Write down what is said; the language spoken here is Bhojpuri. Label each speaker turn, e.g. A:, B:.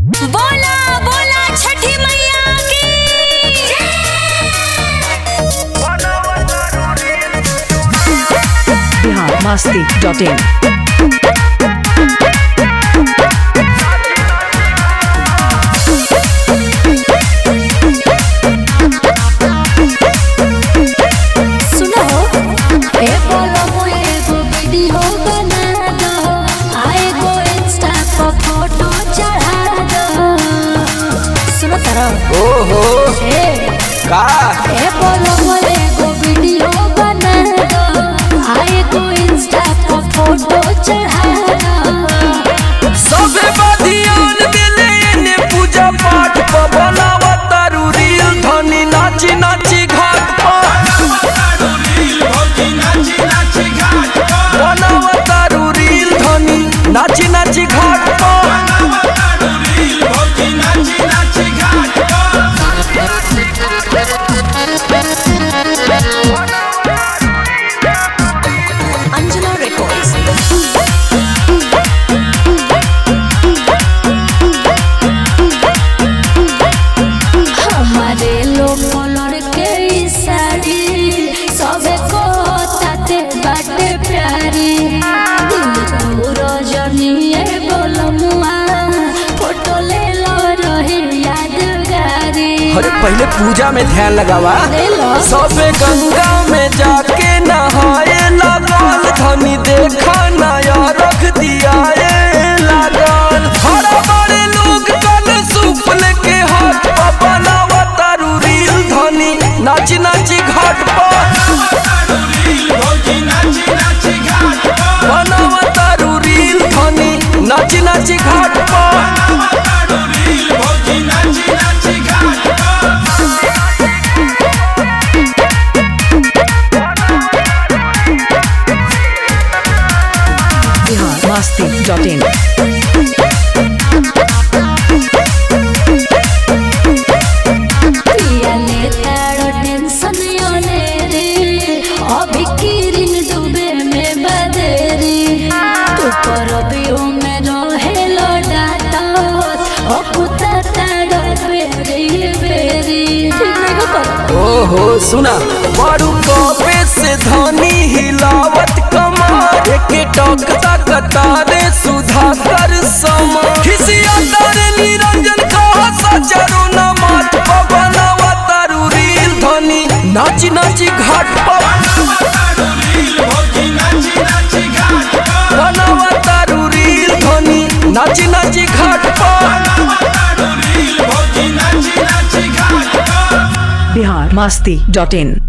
A: बोला बोला छठी मैया की
B: बिहार मस्ती डॉट इन
A: सुनो ए बोलो मुझे एगो वीडियो बना दो आए गो इंस्टा पर फोटो चढ़ा दो सुनो तारा
C: ओहो
A: ए
C: का
A: ए बोलो मुझे एगो वीडियो बना दो आए गो इंस्टा पर फोटो चढ़ा दो
C: सबे बधियान दिले ने पूजा पाठ प बनावा तारू रील धनी नाची नाची घाट प बनावा तारू रील धनी नाची नाची घाट प
A: अंजना रिकॉर्ड्स हमारे लोग कलर के ई साड़ी सबे को ताते बाटे प्यारी दिल तू रजनीए बोलमुआ फोटो ले लो रही यादगारी
C: अरे पहले पूजा में ध्यान लगावा
A: ले लो
C: सबे गंगा में जाके नहाए लागल धनी देखा नया रख दिया लागल हरा बड़े लोग कल सुपल के हाथ पर बनावा तारू रील धनी नाच नाची घाट पर बनावा तारू रील धनी नाच नाची घाट पर
B: बिहार मस्ती डॉट इन
A: पिया ले तारो टेंशन योने रे अभी किरिन डूबे में बदरी तू पर बियो में रहे लो डाटा ओ कुत्ता तारो बेरी बेरी ठीक नहीं को कर
C: ओहो सुना मारू कपे से धनी हिलावत कमार के टक तक तारे सुधा कर समा खिसिया तारे निरंजन कहा सचरो न माट पवनवा तारू रील धनी नाची नाची घाट पर बनवा तारू रील धनी नाची नाची घाट पर
B: बिहार मस्ती डॉट इन